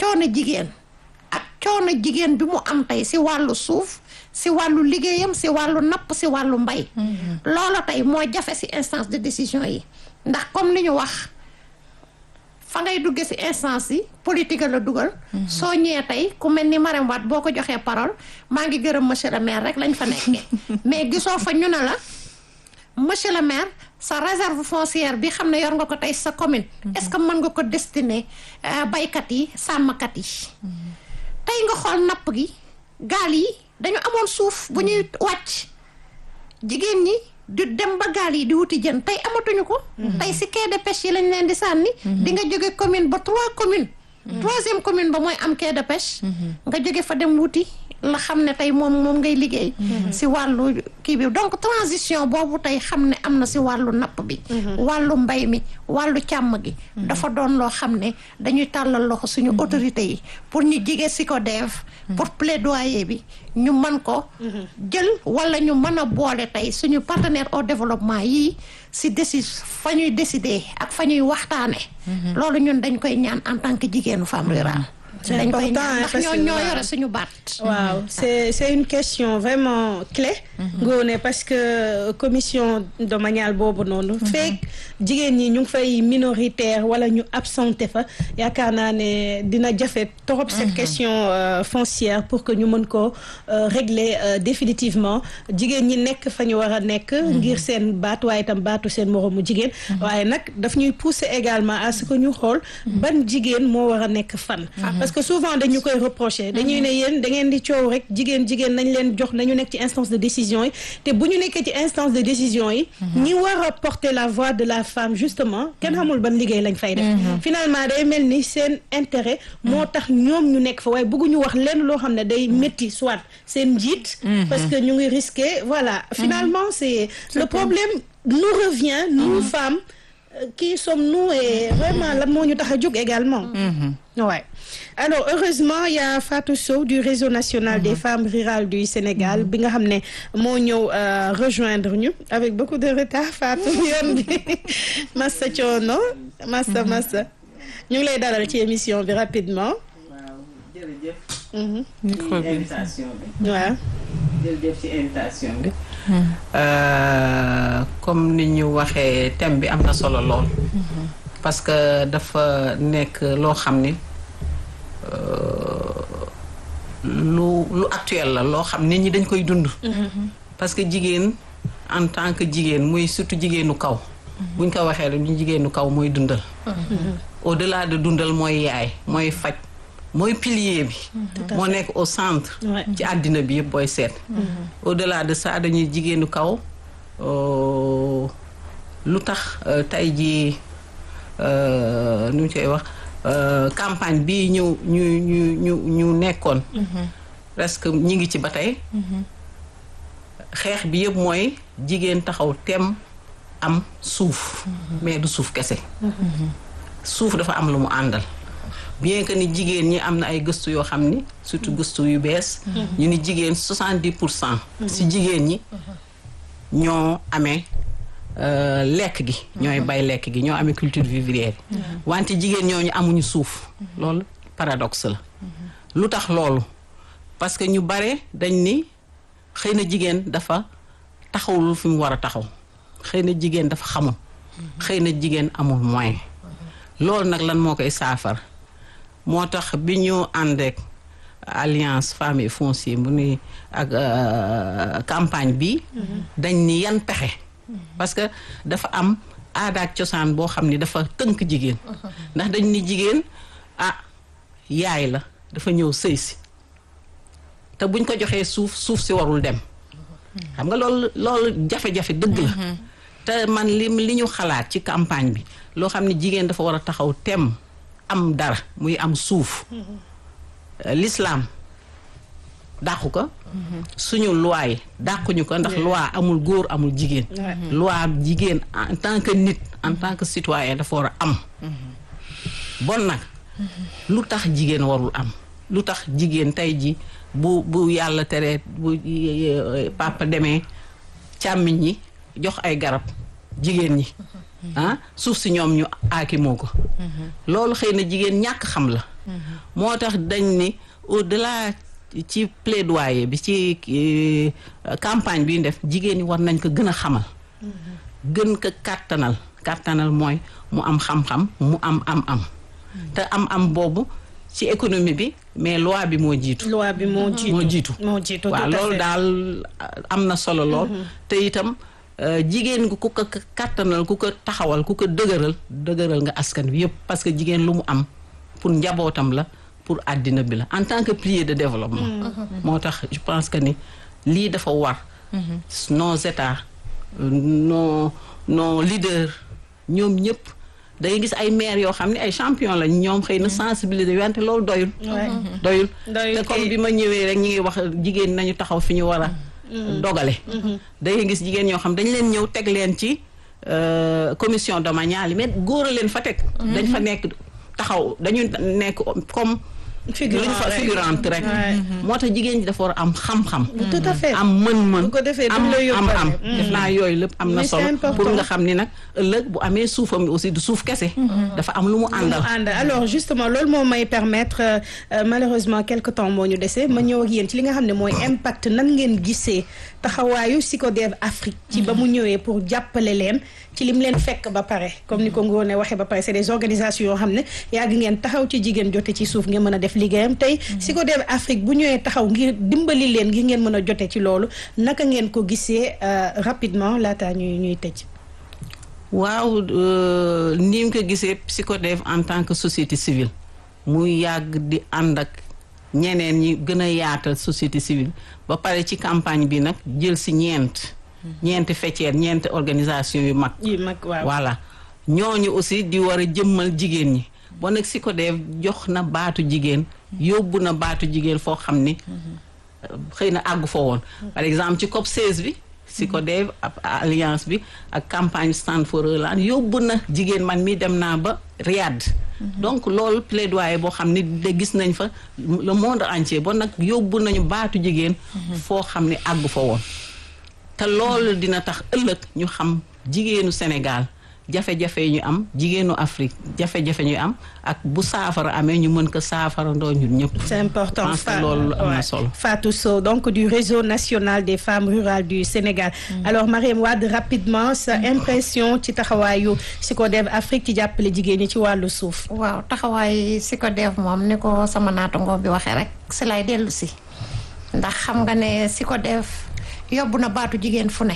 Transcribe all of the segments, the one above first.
coono jigéen ak coono jigéen bi mu am tey si wàllu suuf si wàllu liggéeyam si wàllu napp si wàllu mbay loolu tey moo jafe si instance de décision yi ndax comme li ñu wax fa ngay dugge si instance yi politique la dugal soo ñëwee tey ku mel ni Marème Wade boo ko joxee parole maa ngi gërëm monsieur le maire rek lañ fa nekkee mais gisoo fa ñu ne la monsieur le maire sa réserve foncière bi xam ne yor nga ko tey sa commune est-ce que mën nga ko destiner baykat yi sàmmkat yi tey nga xool napp gi gaal yi dañu amoon suuf bu ñuy wàcc jigéen ñi di dem ba gaal yi di wuti jën tey amatuñu ko tey si quai de pêche yi lañ leen di sànni di nga jóge commune ba trois communes troisième commune ba mooy am quai de pêche nga jóge fa dem wuti la xam ne tey moom moom ngay liggéey si wàllu kii bi donc transition boobu tey xam ne am na si wàllu napp bi wàllu mbay mi wàllu càmm gi dafa doon loo xam ne dañuy tàllal loxo suñu autorité yi pour ñu jige si ko deef pour plaidoyer bi ñu mën ko jël wala ñu mën a boole tey suñu partenaire au développement yii si décide fa ñuy décider ak fa ñuy waxtaane loolu ñun dañ koy ñaan en tant que jigéenu femme rurale dañ koy ñaan ndax ñoo ñoo yore suñu baat waaw c'est c'est une question vraiment clé ngoone parce que commission domaniale boobu noonu fekk jigéen ñi ñu ngi fay minoritaire wala ñu absenté fa yaakaar naa ne dina jafe trop cette question foncière pour que ñu mën ko régler définitivement jigéen ñi nekk fa ñu war a nekk ngir seen baat waaye itam baatu seen moroomu jigéen waaye nag daf ñuy pousser également à ce que ñu xool ban jigéen moo war a nekk fan parce que souvent dañu koy reprocher dañuy ne yéen da ngeen di coow rek jigéen jigéen nañ leen jox nañu nekk ci instance de décision yi te bu ñu nekkee ci instance de décision yi ñi war a porter la voix de la femme justement kenn xamul ban liggéey lañ fay def finalement day mel ni seen intérêt moo tax ñoom ñu nekk fa waaye bëgguñu wax lenn loo xam ne day métti soit seen njiit parce que ñu ngi risqué voilà finalement c'est le problème nous revient nous femmes qui sommes-nous et vraiment lan moo ñu tax a jóg également ouais alors heureusement il y a Fatou Sow du réseau national des femmes rurales du Sénégal bi nga xam ne moo ñëw rejoindre ñu avec beaucoup de retard Fatou yoon bi massa coono massa massa ñu ngi lay dalal ci émission bi rapidement waaw jërëjëf Mhm. ci invitation bi waaw jërëjëf ci invitation bi comme ni ñu waxee thème bi am na solo lool parce que dafa nekk loo xam ni lu lu actuel la loo xam nit ñi dañ koy dund parce que jigéen en tant que jigéen muy surtout jigéenu kaw buñ ko waxee rek ñu jigéenu kaw mooy dundal au delà de dundal mooy yaay mooy faj mooy pilier bi moo nekk au centre Ouais. ci àddina bi yëpp booy seet au delà de ça dañuy jigéenu kaw euh, lu tax euh, tey jii euh, nu ñu koy wax euh, campagne bi ñu ñu ñu ñu ñu nekkoon presque ñi ngi ci ba tey xeex bi yëpp mooy jigéen taxaw tem am suuf mais du suuf kese suuf dafa am lu mu àndal bien que ni jigéen ñi am na ay gëstu yoo xam ni surtout gëstu yu bees ñu ni jigéen 70 pour cent si jigéen ñi ñoo amee euh, lekk gi ñooy bay lekk gi ñoo amee culture vivrière yi wante jigéen ñooñu amuñu suuf loolu paradoxe la lu tax loolu parce que ñu bare dañ ni xëy na jigéen dafa taxawul fi mu war a taxaw xëy na jigéen dafa xamul xëy na jigéen amul moyen loolu nag lan moo koy saafara moo tax bi ñu ànd ak alliance femmes et foncier mu ni ak euh, campagne bi dañ ni yan pexe parce que dafa am aada ak cosaan boo xam ni dafa tënk jigéen ndax dañ ni jigéen ah yaay la dafa ñëw sëy si te buñ ko joxee suuf suuf si warul dem xam nga loolu loolu jafe-jafe dëgg la te man li li ñu xalaat ci campagne bi loo xam ne jigéen dafa war a taxaw tem am dara muy am suuf Euh, l'islam dàqu ko suñu loi yi dàquñu ko ndax loi amul góor amul jigéen loi jigéen en tant que nit en tant que citoyen dafa war a am bon nag lu tax jigéen warul am lu tax jigéen tey ji bu bu yàlla teree bu eh, papa demee càmmiñ ñi jox ay garab jigéen ñi ah suuf si ñoom ñu aakimoo ko loolu xëy na jigéen ñàkk xam la moo tax dañ ni au delà ci plaidoyer bi ci euh, campagne bi ñu def jigéen ñi war nañ ko gën a xamal gën ko kàttanal kàttanal mooy mu am xam-xam mu am am-am te am-am boobu ci économie bi mais loi bi moo jiitu loi bi moo jiitu moo jiitu moo jiitu waaw tout à loolu fait. daal am na solo lool te itam euh, jigéen ku ko kàttanal ku ko taxawal ku ko dëgëral dëgëral nga askan wi yëpp parce que jigéen lu mu am pour njabootam la pour àddina bi la en tant que pilier de développement moo tax je pense que ni lii dafa war nos états euh, nos nos leaders ñoom ñëpp day gis ay maires yoo xam ne ay champion lañ ñoom xëy na sensibiliser wante loolu doyul Ouais. doyul Doyul te comme kay. bi ma ñëwee rek ñi ngi wax jigéen nañu taxaw fi ñu war a dogale day gis jigéen ñoo xam dañ leen ñëw teg leen ci euh, commission domaniale yi mais góor a leen fa teg dañ fa nekk taxaw dañu nekk comme Figurant luñ fa rek. figurante rek Ouais. moo tax jigéen ñi dafa war a am xam-xam tout à fait am mën-mën Bu ko defee am duñ la am yóbbaale. am Mm. def naa yooyu lépp am na Mais c'est solo important. pour nga xam ni nag ëllëg bu amee suufam bi aussi du suuf kese dafa am lu mu àndal ànd alors justement loolu moo may permettre euh, euh, malheureusement quelque temps moo ñu dese ma ñëw ak yéen ci li nga xam ne mooy impact nan ngeen gisee taxawaayu Psychodev Afrique ci ba mu ñëwee pour jàppale leen ci lim leen fekk ba pare comme ni ko Ngoné waxee ba pare c'est des organisations yoo xam ne yàgg ngeen taxaw ci jigéen jote ci suuf ngeen mën a def liggéeyam tey Psychodev Afrique bu ñëwee taxaw ngir dimbali leen ngir ngeen mën a jote ci loolu naka ngeen ko gisee euh, rapidement laata ñuy ñuy tëj waaw euh, ni mu ko gisee Psychodev en tant que société civile muy yàgg di ànd ak ñeneen ñi gën a yaatal société civile ba pare ci campagne bi nag jël si ñeent ñeenti fecceer ñeenti organisation yu mag yi mag waaw voilà ñooñu aussi di war a jëmmal jigéen ñi bon nag Psychodev jox na baatu jigéen yóbbu na baatu jigéen foo xam ni xëy na àggu fa woon par exemple ci COP 16 bi Psychodev ab alliance bi ak campagne Stand for a Land yóbbu na jigéen man mi dem naa ba Riyad donc loolu plaidoyer boo xam ni de gis nañ fa le monde entier bon nag yóbbu nañu baatu jigéen foo xam ni àggu fa woon te loolu dina tax ëllëg ñu xam jigéenu Sénégal jafe-jafe yi ñu am jigéenu Afrique jafe-jafe ñu am ak bu saafara amee ñu mën ko saafara ndoo ñun ñëpp C'est important. Je pense que Fa- loolu am na ouais. solo. Fatou Sow, donc du réseau national des femmes rurales du Sénégal. Alors Mariam Wade rapidement sa impression ci taxawaayu Psychodev Afrique ci jàppale jigéen ñi ci wàllu suuf. waaw taxawaay Psychodev moom ni ko sama naatangoo bi waxee rek si lay dellu si ndax xam nga ne Psychodev yóbbu na baatu jigéen fu ne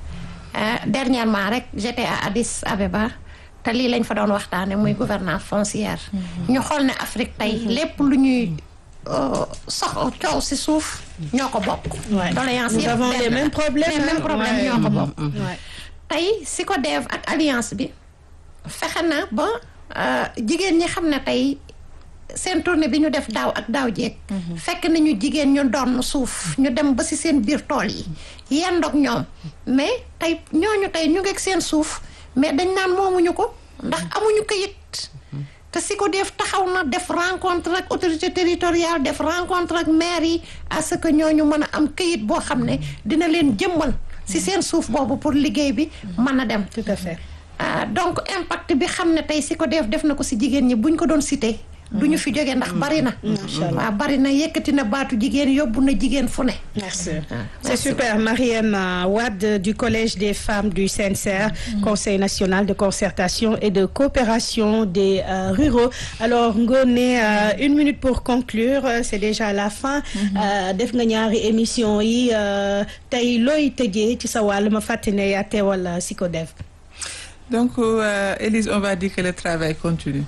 ah, dernièrement rek j'étais à Addis Abeba te lii lañ fa doon waxtaane muy gouvernance foncière ñu xool ne Afrique tey lépp lu ñuy euh, sox coow si suuf ñoo ko bokk Ouais. doléance Nous yëpp avons benn les la. mêmes problèmes, les mêmes hein. problèmes Ouais. ñoo ko bokk Ouais. tey Psychodev ak alliance bi fexe na ba euh, jigéen ñi xam ne tey seen tournée bi ñu def daaw ak daaw jeeg fekk nañu jigéen ñu doon suuf ñu dem ba ci seen biir tool yi yendoog ñoom mais tey ñooñu tey ñu ngeeg seen suuf mais dañ naan moomuñu ko ndax amuñu këyit te Psychodev taxaw na def rencontre ak autorité territoriale def rencontre ak maire yi à ce que ñooñu mën a am këyit boo xam ne dina leen jëmmal ci seen suuf boobu pour liggéey bi mën a dem Tout à fait. ah donc impact bi xam ne tey Psychodev def na ko ci jigéen ñi buñ ko doon cité du ñu fi jóge ndax bari na waaw bari na yëkkati na baatu jigéen yóbbu na jigéen fu ne Merci. C'est merci super. Mariam euh, Wade du Collège des femmes du CNCR, Conseil national de concertation et de coopération des euh, ruraux. Alors, Ngoné, euh, une minute pour conclure. Euh, C'est déjà la fin. Euh, def nga ñaari émission yi euh, tey looy tëjee ci sa wàll ma fàttali ne yaa teewal euh, Psychodev. Donc, euh, Élise, on va dire que le travail continue.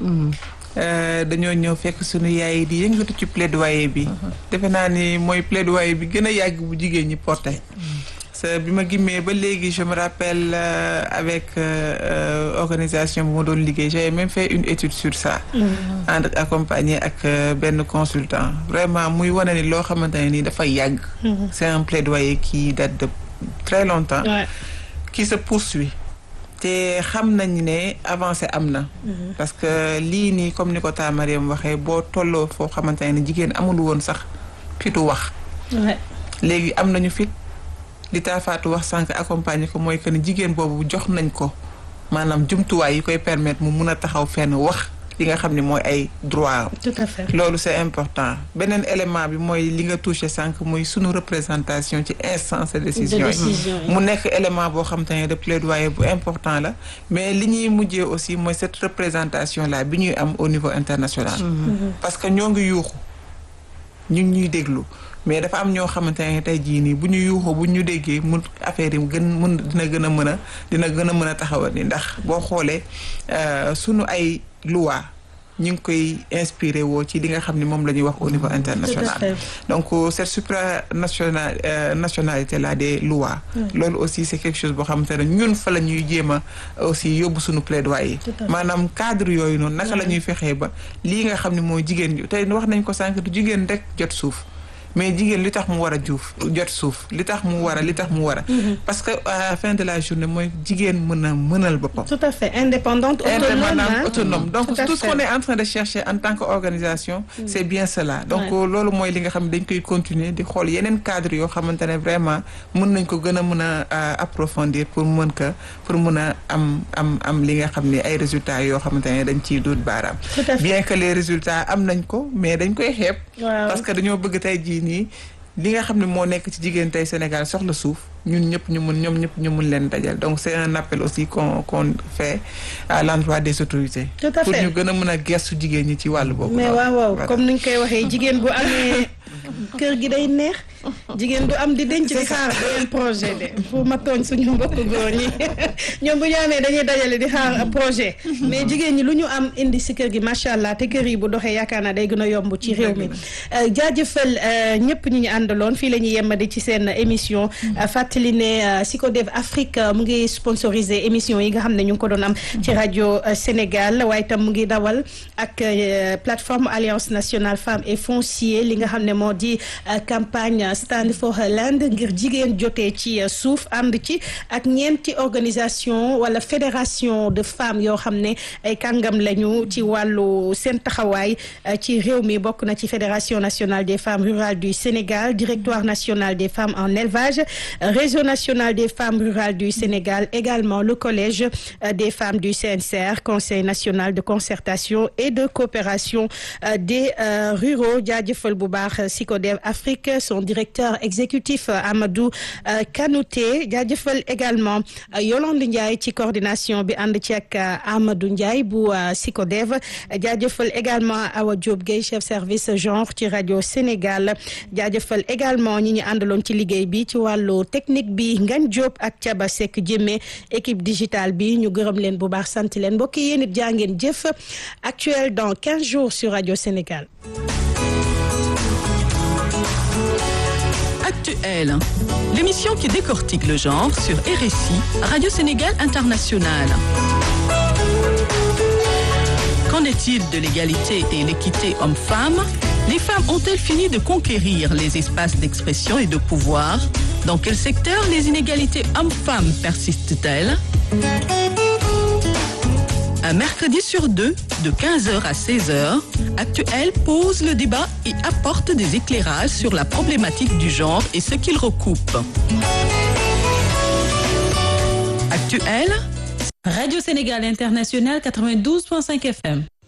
Euh, dañoo ñëw fekk sunu yaay yi di yëngatu ci plaidoyer bi. defe naa ni mooy plaidoyer bi gën a yàgg bu jigéen ñi porté. sa bi ma gimmee ba léegi je me rappelle euh, avec euh, euh, organisation bu ma doon liggéey j'avais même fait une étude sur ça. ànd ak accompagné ak euh, benn consultant vraiment muy wane ni loo xamante ne ni dafa yàgg. c'est un plaidoyer qui date de très longtemps. Ouais. qui se poursuit te xam nañ ne avancé am na parce que lii nii comme ni ko taa Mariam waxee boo tolloo foo xamante ne jigéen amul woon sax fitu wax Ouais. léegi am nañu fit li taa Fatou wax sànq accompagner ko mooy que ni jigéen boobu jox nañ ko maanaam jumtuwaay yi koy permettre mu mun a taxaw fenn wax li nga xam ne mooy ay droit am tout à fait loolu c'est important beneen élément bi mooy li nga touché sànq muy sunu représentation ci instance de décision De yi décision yi. mu nekk élément boo xam te ne de plaidoyer bu important la mais li ñuy mujjee aussi mooy cette représentation là bi ñuy am au niveau international parce que ñoo ngi yuuxu ñu ngi ñuy déglu mais dafa am ñoo xamante ne tey jii nii bu ñu yuuxoo bu ñu déggee mun affaire yi gën mun dina gën a mën a dina gën a mën a taxawal ni ndax boo xoolee euh, sunu ay loi ñu ngi koy inspiré woo ci li nga xam ne moom la ñuy wax au niveau international fait. donc euh, cette supranational euh, nationalité là des lois loolu aussi c'est quelque chose boo xamante ne ñun fa la ñuy jéem a aussi yóbbu suñu plaidoyer Tout à fait. maanaam cadre yooyu noonu naka la ñuy fexee ba lii nga xam ne mooy jigéen ñi tey wax nañ ko sànq du jigéen rek jot suuf mais jigéen li tax mu war a juuf jot suuf li tax mu war a li tax mu war a parce que à la fin de la journée mooy jigéen mën a mënal boppam tout à fait indépendante autonome indépendante hein. autonome donc Tout à tout ce fait. qu'on est en train de chercher en tant qu'organisation c'est bien cela donc Ouais. loolu mooy li nga xam ne dañ koy continuer di xool yeneen cadre yoo xamante ne vraiment mën nañ ko gën a mën a euh, approfondir pour mën ko pour mën a am am am li nga xam ne ay résultats yoo xamante ne dañ ciy duut baaraam Tout à fait. bien que les résultats am nañ ko mais dañ koy xeeb Waaw. parce que dañoo bëgg tey jii nii li nga xam ne moo nekk ci jigéen tey Sénégal soxla suuf ñun ñëpp ñu mun ñoom ñëpp ñu mun leen dajal donc c'est un appel aussi qu'on qu'on fait à l'endroit des autorités Tout à pour fait. ñu gën a mën a gestu jigéen ñi ci wàllu boobu mais noonu. waaw waaw Voilà. comme ni ñu koy waxee jigéen bu amee kër gi day neex jigéen du am di denc di xaar beneen projet de fu ma tooñ suñu mbokk góor ñi ñoom bu ñu amee dañuy dajale di xaar projet mais jigéen ñi lu ñu am indi si kër gi macha allah te kër yi bu doxee yaakaar naa day gën a yomb ci réew mi Euh, jaajëfal euh, ñëpp ñi ñu àndaloon fii la ñuy yemmadi ci seen émission Euh, fàttali ne euh, Psychodev Afrique euh, mu ngi sponsorisé émission yi nga xam ne ñu ngi ko doon am ci rajo euh, Sénégal waaye itam mu ngi dawal ak euh, plateforme Alliance nationale femmes et foncier li nga xam ne moo di euh, campagne Stand for Her Land ngir jigéen jotee ci euh, suuf ànd ci ak ñeenti organisation wala fédération de femmes yoo xam ne ay kàngam lañu ci wàllu seen taxawaay euh, ci réew mi bokk na ci fédération nationale des femmes rurales du Sénégal directoire national des femmes en élevage euh, réseau national des femmes rurales du Sénégal également le collège euh, des femmes du CNCR conseil national de concertation et de coopération euh, des euh, ruraux jaajëfal bu baax Psychodev Afrique son directeur exécutif euh, Amadou euh, Kanouté jaajëfal également euh, Yolande Ndiaye ci coordination bi ànd ci ak euh, Amadou Ndiaye bu euh, Psychodev jaajëfal également Awa Diop Gueye chef service genre ci rajo Sénégal jaajëfal également ñi ñu àndaloon ci liggéey bi ci wàllu technique bi Ngagne Diop ak Thiaba Seck Jémé équipe digitale bi ñu gërëm leen bu baax sant leen mbokk yi yéen it jaa ngeen jëf actuel dans 15 jours sur rajo Sénégal. Actuel, l'émission qui décortique le genre sur RSI, Radio Sénégal International. Qu'en est-il de l'égalité et l'équité homme-femme Les femmes ont-elles fini de conquérir les espaces d'expression et de pouvoir Dans quel secteur les inégalités hommes-femmes persistent-elles Un mercredi sur deux, de 15h à 16h, Actuel pose le débat et apporte des éclairages sur la problématique du genre et ce qu'il recoupe. Actuel, Radio Sénégal International 92.5 FM.